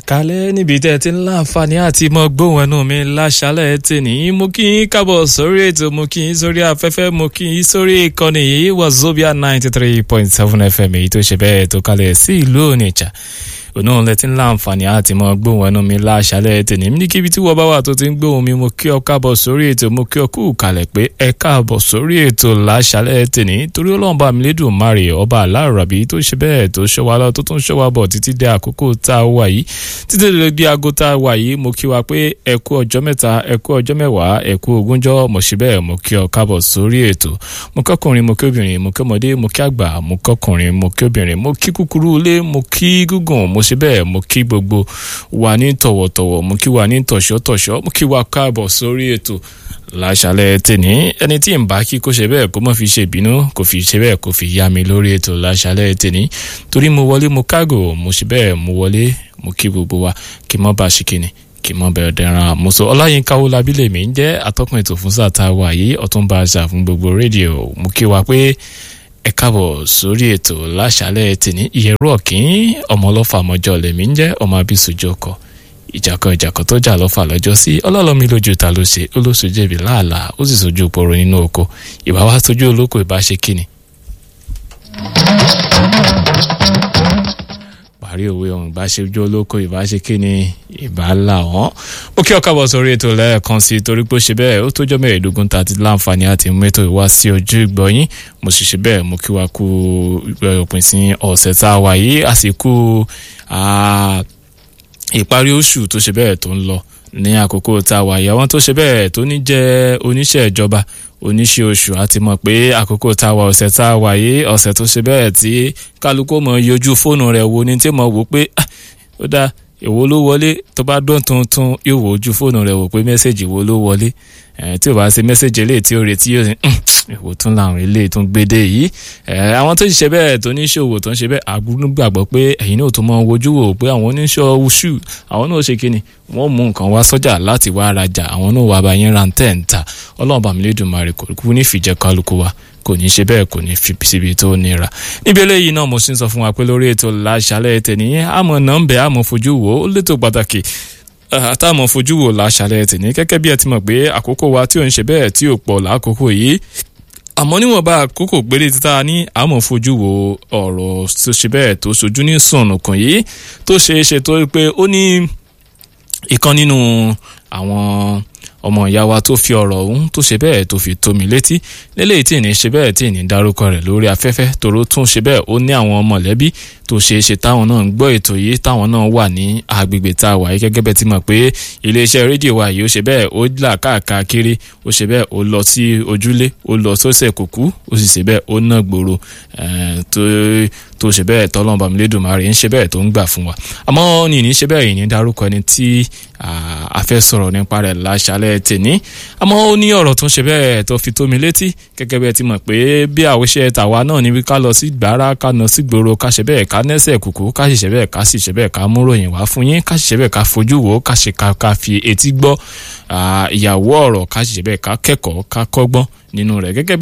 kálẹ̀ níbi tẹ́ ẹ ti ń láǹfààní àti mọ gbóhùn ẹnu mi láṣálẹ̀ tèní mo kí yín kábọ̀ sórí ètò mo kí yín sórí afẹ́fẹ́ mo kí yín sórí ìkànnì yìí Wazobia ninety three point seven FM èyí tó ṣe bẹ́ẹ̀ tó kalẹ̀ sí ìlú Onitsha òun lẹ ti ń láǹfààní àti mọ gbóhùn ẹnu mi láṣálẹ̀ tèní níbikíbi tí wọ́n bá wà tó ti ń gbóhùn mi mo kí ọ kábọ̀ sórí ètò mo kí ọ kú kalẹ̀ pé ẹ káàbọ̀ sórí ètò láṣálẹ̀ tèní torí Ọlọ́run bá mi lédùn márè ọba aláàrọ̀bí tó ṣe bẹ́ẹ̀ tó ṣọ́ wa lọ tó tún ṣọ́ wa bọ̀ títí dé àkókò tá a wà yìí títí dé bí aago tá a wà yìí mo kí wa pé ẹ kú ọjọ́ mẹ́ta ẹ kú ọjọ́ mẹ́wàá ẹ kú ogúnjọ́ mo ṣe bẹ́ẹ̀ mo kí ọ káàbọ̀ sórí ètò mo kọ́kùnrin mo kí obìnrin mo kí ọmọdé mo kí àgbà mo kọ́kùnrin mo kí obìnrin mo kí kúkúrú ilé mo kí gígùn mo ṣe bẹ́ẹ̀ mo kí gbogbo wa ní tọ̀wọ̀tọ̀wọ̀ mo kí wa ní tọ̀ṣọ́tọ̀ṣọ́ mo kí wa káàbọ̀ sórí ètò láṣálẹ́ tèní ẹni tí ń bá kí kó ṣe bẹ́ẹ̀ kó má fi ṣe ìbínú kó fi ṣe bẹ́ẹ̀ kó fi yá mi lórí ètò láṣálẹ́ tèní torí mo wọlé mo kágò mo ṣe bẹ́ẹ̀ mo wọlé mo kí gbogbo wa kí mọ́ bá ṣe kíni kí mọ́ bẹ̀rẹ̀ dẹ̀ran àmúso ọláyínká wọlábílẹ̀ mi ń jẹ́ atọ́kùn ètò fún sáà tá a wà yìí ọ̀túnba àṣà fún gbogbo rédíò mo kí wa pé ẹ káàbọ̀ sórí ètò láṣálẹ́ tèní ìyẹ̀rú ọ̀kín ọmọ ọlọ́fà mọ́jọ́ lèmi ń jẹ́ ọmọ abísùjọ́ kọ ìjàkọ ìjàkọ tó jà lọ́fà lọ́jọ́ sí ọlọ́lọ́mi lójú ta ló ṣe ó ló sojú ẹ̀bí láàlàá ó sì sojú ìpòrò nínú oko ìbá wá sojú olóko ìbá ṣe kíni. parí òwe ọ̀hún ìbá ṣe ojú olóko ìbá ṣe kíni ìbá là wọ́n. ó kí ọkọ̀ bọ̀ sórí ètò lẹ́ẹ̀kan sí i torí pé ó ṣe bẹ́ẹ̀ ó tójọ́ mẹ́ẹ̀ẹ́dógún tá a ti láǹfààní àti mẹ́tò ìwá sí ojú ìgbọ̀yìn mo sì ṣe bẹ́ẹ̀ mo kí wa kú òpin sí ọ̀sẹ̀ tá a wà yìí àsìkò ìparí oṣù tó ṣe bẹ́ẹ̀ tó ń lọ ní àkókò tá a wà yìí àwọn tó ṣe bẹ́ẹ̀ tó ní jẹ́ oníṣẹ́ ìjọba oníṣẹ́ oṣù àti mọ̀ pé àkókò tá a wà ọ̀sẹ̀ tá a wà yìí ọ̀sẹ̀ tó ṣe bẹ́ẹ̀ tí kálukú mọ̀ yọjú fóònù rẹ̀ wo ni tí mo wò pé ó dá èwo ló wọlé tó bá dán tuntun yóò wò ojú fóònù rẹ̀ wò pé mẹ́sẹ̀gì wo ló wọlé tí ò bá ṣe mẹ́sẹ̀gì eléyìí tí ó retí yóò èwo tún làwọn eléyìí tún gbédè yìí àwọn tó ń ṣe bẹ́ẹ̀ tó ní ṣòwò tó ń ṣe bẹ́ẹ̀ àgbọ̀n gbàgbọ́ pé ẹ̀yin náà tó máa ń wojú wò pé àwọn oníṣọ́ ṣù àwọn náà ṣe kíni wọ́n mú nǹkan wá sọ́jà láti wá rajà àwọn náà wà bá yín ra tẹ̀ ń ta ọlọ́run bá mi lè dùn márì kò kú ní fìjẹ́ kálukú wa kò ní ṣe bẹ́ẹ̀ kò ní fi síbi tó nira níbi eléyìí náà mo sì ń sọ fún wa pé lórí ètò láṣálẹ̀ tẹ̀ní àmọ́ nọ́ńbẹ́ àmọ́ fojú wò ó létò pàtàkì àtàmọ̀ fojú wò láṣálẹ̀ tẹ̀ní gẹ́gẹ́ bí ẹ ti mọ̀ pé àkókò wa tí ò ń ṣe bẹ́ẹ̀ tí ò pọ̀ lákòókò yìí àmọ́ níwọ̀nba àkókò péré títa ní àmọ́ fojú wo ọ̀rọ̀ tó ṣe bẹ́ẹ̀ tó ṣojú ní sùnnùkùn yìí tó ṣe é ṣe tó pé ó ní ìkan nínú àwọn ọmọ ìyá wa tó fi ọ̀rọ̀ ọ̀hún tó ṣe bẹ́ẹ̀ tó fi tó mi létí lélẹ́yìí tí ní ṣe bẹ́ẹ̀ tí ní dárúkọ rẹ̀ lórí afẹ́fẹ́ tòró tún ṣe bẹ́ẹ̀ ó ní àwọn mọ̀lẹ́bí tó ṣe é ṣe táwọn náà ń gbọ́ ètò yìí táwọn náà wà ní agbègbè tá a wà yìí gẹ́gẹ́ bẹ́ẹ̀ ti mọ̀ pé iléeṣẹ́ rédíò wa yìí ó ṣe bẹ́ẹ̀ ó là káàkiri ó ṣe bẹ́ẹ̀ ó lọ sí ojúlé ó lọ sọ́sẹ̀ kùkú ó sì ṣe bẹ́ẹ̀ ó ná gbòòrò tó ṣe bẹ́ẹ̀ tọ́lọ́mọba mi lédùmarè ń ṣe bẹ́ẹ̀ tó ń gbà fún wa àmọ́ ní ní ṣe bẹ́ẹ̀ yìí ní dárúkọ ẹni tí a fẹ́ sọ̀rọ̀ nípa rẹ̀ láṣálẹ̀ tèní àmọ́ ó ní ọ̀rọ̀ tó ń ṣe bẹ́ẹ̀ tó fi tó mi létí gẹ́gẹ́ bẹ́ẹ̀ ti mọ̀ pé bí àwòṣe tàwa náà níbi ká lọ sí gbàrà ká lọ sí gbòòrò ká ṣe bẹ́ẹ̀ ká nẹ́sẹ̀ kùkú ká sì ṣe bẹ́ẹ̀ ká sì ṣe bẹ́ẹ̀ ká mú ròyìn wá fún yín ká sì ṣe bẹ́ẹ̀ ká fojú wò ká ṣe ká fi etí gbọ́ ìyàwó ọ̀rọ̀ ká sì ṣe bẹ́ẹ̀ ká kẹ́kọ̀ọ́ ká kọ́gbọ́n nínú rẹ̀ gẹ́gẹ́